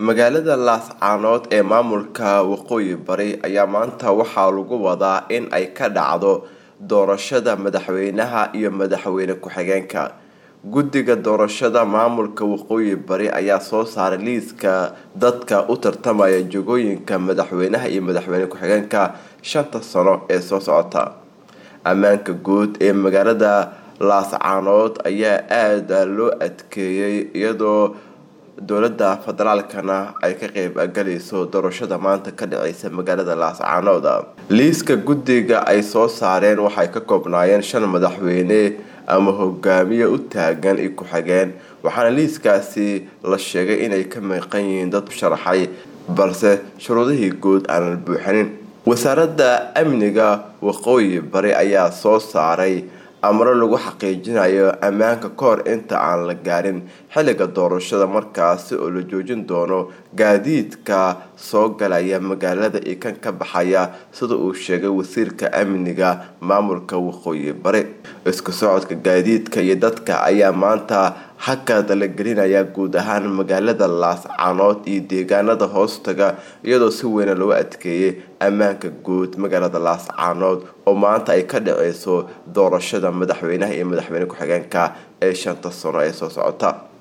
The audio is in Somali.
magaalada laascaanood ee maamulka waqooyi bari ayaa maanta waxaa lagu wadaa in ay ka dhacdo doorashada madaxweynaha iyo madaxweyne ku-xigeenka guddiga doorashada maamulka waqooyi bari ayaa soo saaray liiska dadka u tartamaya jogooyinka madaxweynaha iyo madaxweyne ku-xigeenka shanta sano ee soo socota ammaanka guud ee magaalada laascaanood ayaa aada loo adkeeyey iyadoo dowlada federaalkana ay ka qeyb galayso doorashada maanta ka dhaceysa magaalada laascaanood liiska guddiga ay soo saareen waxay ka koobnaayeen shan madaxweyne ama hogaamiye u taagan iyo ku-xigeen waxaana liiskaasi la sheegay inay ka maqan yihiin dad sharaxay balse shuruudihii guud aanan buuxinin wasaaradda amniga waqooyi bari ayaa soo saaray amro lagu xaqiijinayo ammaanka kahor inta aan la gaarin xilliga doorashada markaasi oo la joojin doono gaadiidka soo galaya magaalada iyo kan ka baxaya sida uu sheegay wasiirka amniga maamulka waqooyi bari isku socodka gaadiidka iyo dadka ayaa maanta hakad la gelinaya guud ahaan magaalada laascaanood iyo deegaanada hoostaga iyadoo si weyna loo adkeeyay ammaanka guud magaalada laascaanood oo maanta ay ka dhaceyso doorashada madaxweynaha iyo madaxweyne ku-xigeenka ee shanta sano ee soo socota